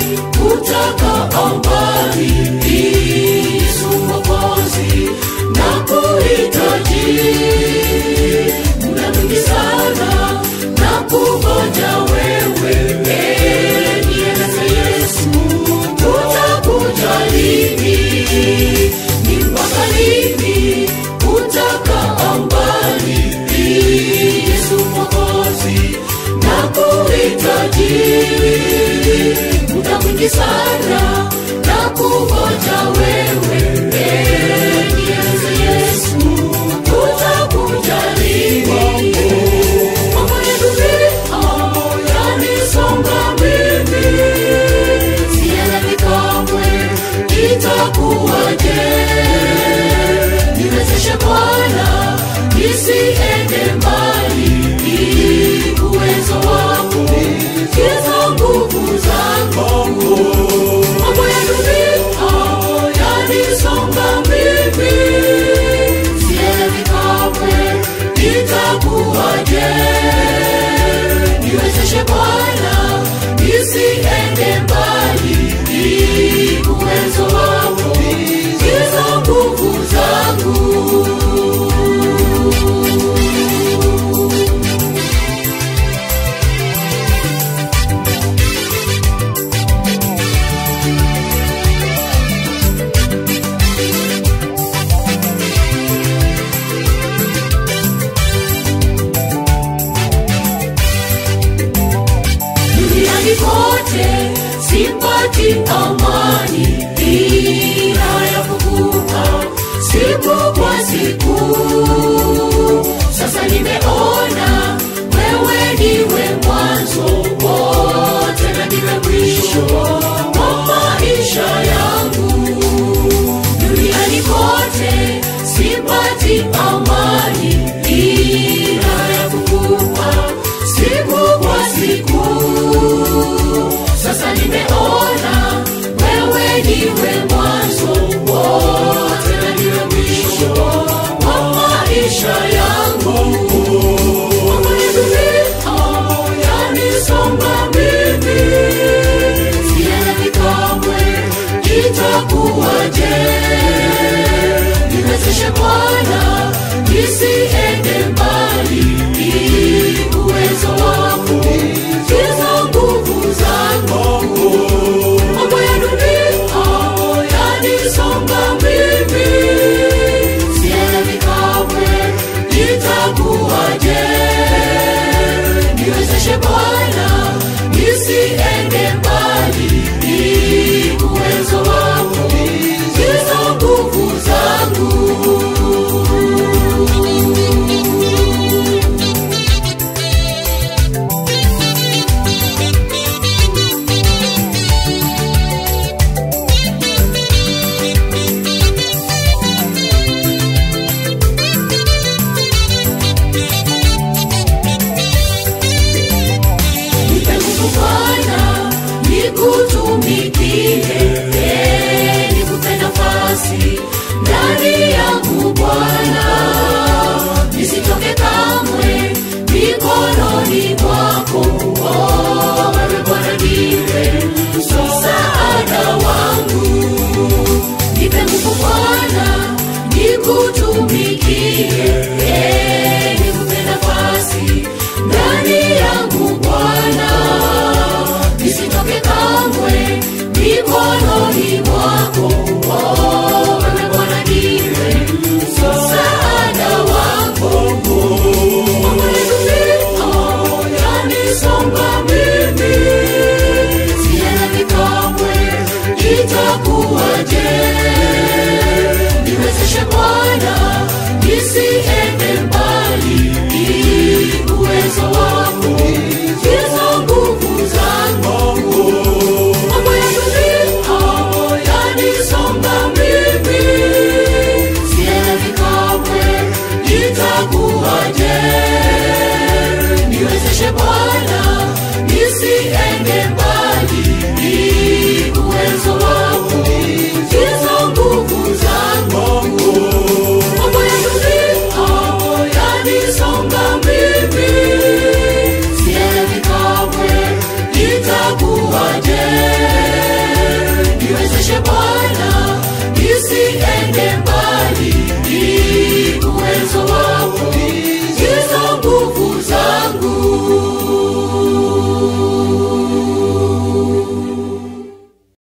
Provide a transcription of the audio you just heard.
utakaa mbali Yesu Mwokozi na kuhitaji muda mwingi sana na kungoja wewe Eh, nieleze Yesu utakuja lini ni mpaka lini utakaa mbali Yesu Mwokozi na kuhitaji muda mwingi sana na kungoja wewe Eh, nieleze Yesu utakuja lini mambo ya dunia yanisonga mimi sielewi kamwe itakuwaje niwezeshe bwana nisiende mbali ili uwezo wako kiza nguvu zangu mambo ya dunia yanisonga mimi sielewi kamwe itakuwaje niwezeshe bwana nisiende mbali ili uwezo wako kiza nguvu zangu duniani kote sipati amani ila ya kuvuka siku kwa siku sasa nimeona wewe ndiwe mwanzo wote na ndiwe mwisho wa maisha yangu duniani kote sipati amani ila ya kuvuka siku kwa siku sasa nimeona wewe ndiwe mwanzo wote na ndiwe mwisho wa maisha yangu